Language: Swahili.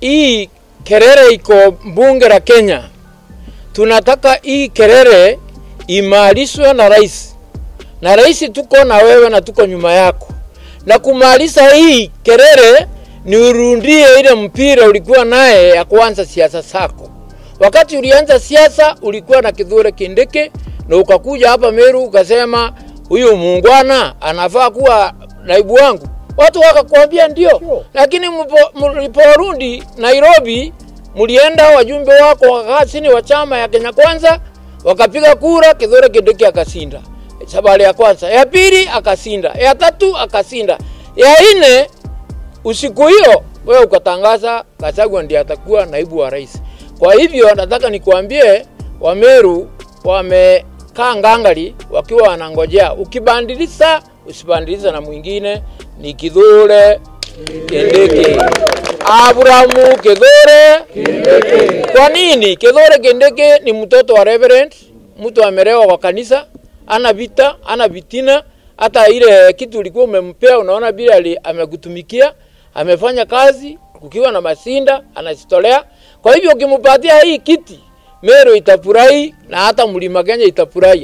hii kelele iko bunge la Kenya, tunataka hii kelele imarishwe na rais, na rais tuko na wewe na tuko nyuma yako, na kumaliza hii kelele ni urundie ile mpira ulikuwa naye ya kuanza siasa zako. Wakati ulianza siasa ulikuwa na Kithure Kindiki na ukakuja hapa Meru ukasema huyu muungwana anafaa kuwa naibu wangu, watu wakakwambia ndio, lakini mliporudi Nairobi mlienda wajumbe wako wakakaa chini wa chama ya Kenya Kwanza wakapiga kura, Kithure Kindiki akasinda sabari ya kwanza, ya pili akasinda, ya tatu akasinda, ya nne usiku hiyo wewe ukatangaza Gachagua ndiye atakuwa naibu wa rais. Kwa hivyo nataka nikuambie Wameru wamekaa ngangali wakiwa wanangojea, ukibandiliza usibandiliza na mwingine ni Kithure Kindiki. Abrahamu Kithure Kindiki. Kwa nini? Kithure Kindiki ni mtoto wa reverend, mtu amerewa kwa kanisa, ana vita, ana vitina, hata ile kitu ulikuwa umempea, unaona bila amekutumikia, amefanya kazi kukiwa na masinda, anajitolea. Kwa hivyo ukimpatia hii kiti, Meru itafurahi na hata Mlima Kenya itafurahi.